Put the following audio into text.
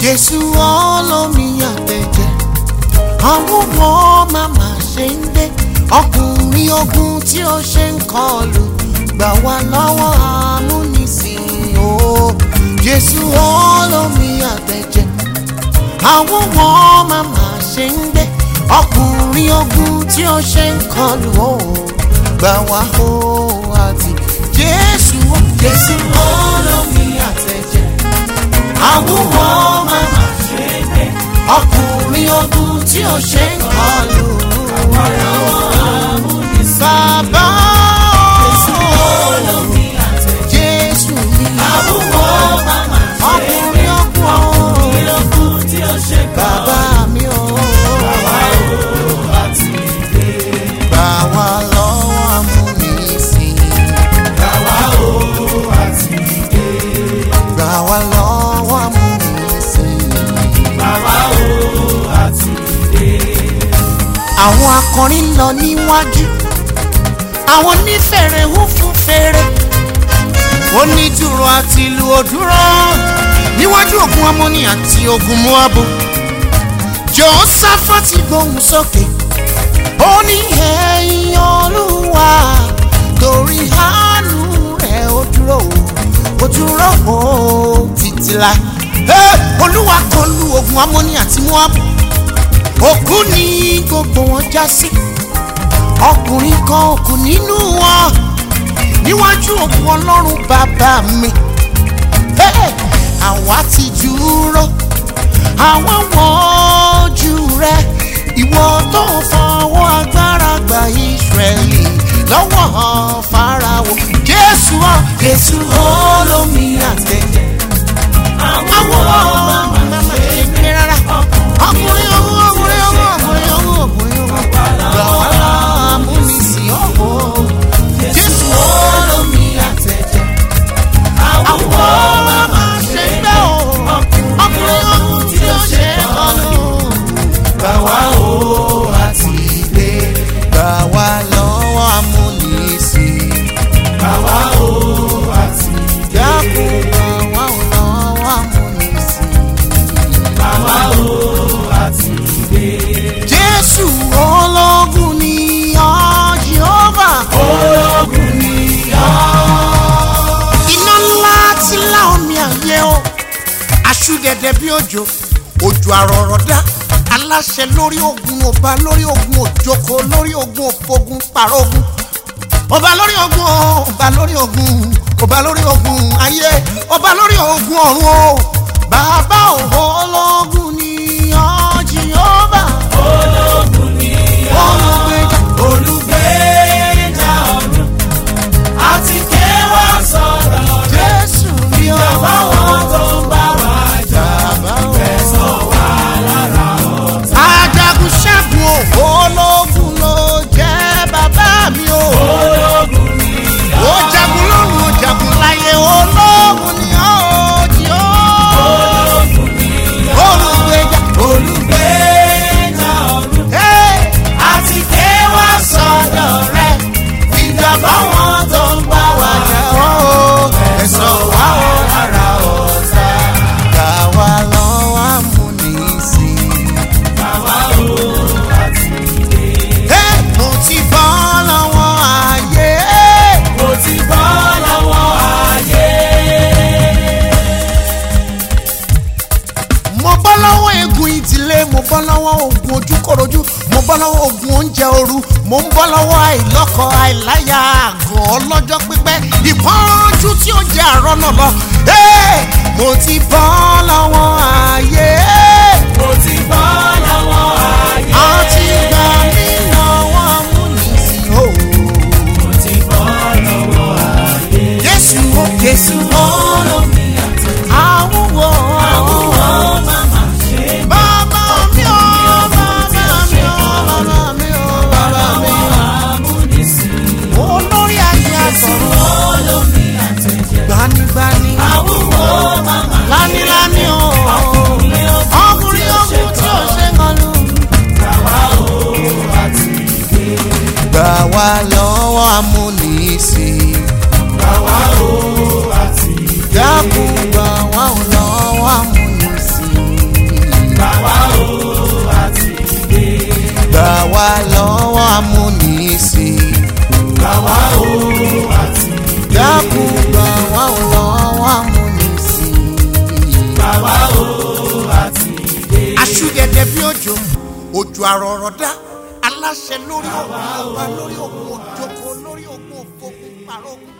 Jésù olómi àtẹ̀jẹ̀ àwọn wọn màmá ṣe ń dé ọkùnrin ogun tí ó ṣe ń kọlù gbà wá lọ́wọ́ amúnisìn o Jésù olómi àtẹ̀jẹ̀ àwọn wọn màmá ṣe ń dé ọkùnrin ogun tí ó ṣe ń kọlù o gbà wá o àti Jésù o Jésù olómi àtẹ̀jẹ̀ àwọn wọn màmá ṣe ń dé ọkùnrin ogun tí ó ṣe ń kọlù bàbá Jésù ni ọkùnrin ogun bàbá mi o gbà wá lọ́wọ́ amúnisìn gbà wá lọ́wọ́ amúnisìn. àwọn akọrin lọ níwájú àwọn onífèrè ń fún fèrè onídùúró àti ìlú òdúró níwájú ogun amóni àti ogun moabu jòhósáfàtì gbóhùn sókè ó ní ẹ̀yìn olúwa torí àánú rẹ̀ ó dúró ó dúró ó títí láì Hey! olúwa kọlù ogun amóni àti moabu òkú ni gbogbo wọn já sí ọkùnrin kan òkú nínú wọn níwájú òkú ọlọ́run bàbá mi Hey! àwa ti dúró àwa wọ́jú rẹ ìwọ tó fọwọ́ agbára gba Ísírẹ́lì lọ́wọ́ Fáráò Jésù ọ Jésù olómi àtẹ̀jẹ̀ àwọn ọmọ màmá ṣe rárá ọkùnrin ọmọ ọkùnrin ọmọ ọkùnrin ọmọ ọkùnrin ọmọ gbà wá láàmúnisìn ọ̀hún Jésù olómi àtẹ̀jẹ̀ àwọn ọmọ màmá ṣe gbẹ́ o ọkùnrin ọmọ tí ó ṣe kọlu gbà wá o àti ilé gbà wá lọ́wọ́ amúnisìn gbà wá o àti ilé dákun gbà wá lọ́wọ́ amúnisìn. Jésù ológun ni ọ́ Jehova. Ológun ni ọ́. Iná ńlá tí lá omi àyè o. Aṣú gẹ̀dẹ̀ bí òjò, òjò àrọ̀rọ̀dá. Aláṣẹ lórí ogun, ọba lórí ogun, òjòkó lórí ogun, òfogun, pàrógun. Ọba lórí ogun o, ọba lórí ogun, ọba lórí ogun ayé, ọba lórí ogun ọ̀run o. Bàbá òhò ológun ni ọ́ Jehova. Olùgbèjà olùgbèjà ọ̀run àti kéwà sọ̀rọ̀ Jésù ni ó. báwọn tó ń bá wa jà fẹ̀sọ̀ wá lára ọ̀tá. Ajagun ṣẹ́gun o, ológun ló jẹ́ bàbá mi o. ológun ni Ó jagun lọ́run, ó jagun láyé, ológun ni ó jí ó. ológun ni Olùgbèjà olùgbèjà ọ̀run Hey! àti kéwà sọ̀rọ̀ rẹ̀ ìjà báwọn tó ń bá wa jà fẹ̀sọ̀ wá lára ọ̀tá. Gbà wá lọ́wọ́ amúnisìn. Bàbá o àti ilé. Hey! Mo ti bọ́ lọ́wọ́ ayé. mo ti bọ́ lọ́wọ́ ayé. mo bọ́ lọ́wọ́ egun ìdílé mo bọ́ lọ́wọ́ ogun ojúkòròjú mo bọ́ lọ́wọ́ ogun oúnjẹ ooru mo ń bọ́ lọ́wọ́ àìlọ́kọ àìláyà àgọ́ ọlọ́jọ́ pípẹ́ ìpọ́njú tí ó jẹ́ àárọ̀ náà lọ. Hey! mo ti bọ́ lọ́wọ́ ayé mo ti bọ́ lọ́wọ́ ayé. àti gbà mí lọ́wọ́ amúnisìn o. mo ti bọ́ lọ́wọ́ ayé. Jésù o Jésù o olómi àti àwùwọ̀ àwùwọ̀ màmá ṣe bàbá mi o bàbá mi o bàbá mi o bàbá mi o. amúnisìn. olórí ayé àtọ̀run olómi àtẹ̀jẹ̀. gbanigbani àwùwọ̀ màmá lánilání o sí i. Bàbá o àti dákun gbà wá ò lọ́wọ́ amúnisìn. bàbá o àti ilé. aṣúgẹ̀dẹ̀ bí òjò òjò àrọ̀rọ̀dá aláṣẹ lórí òkun ọba lórí òkun òjòkó lórí òkun òfòkun pàrọ̀ òkun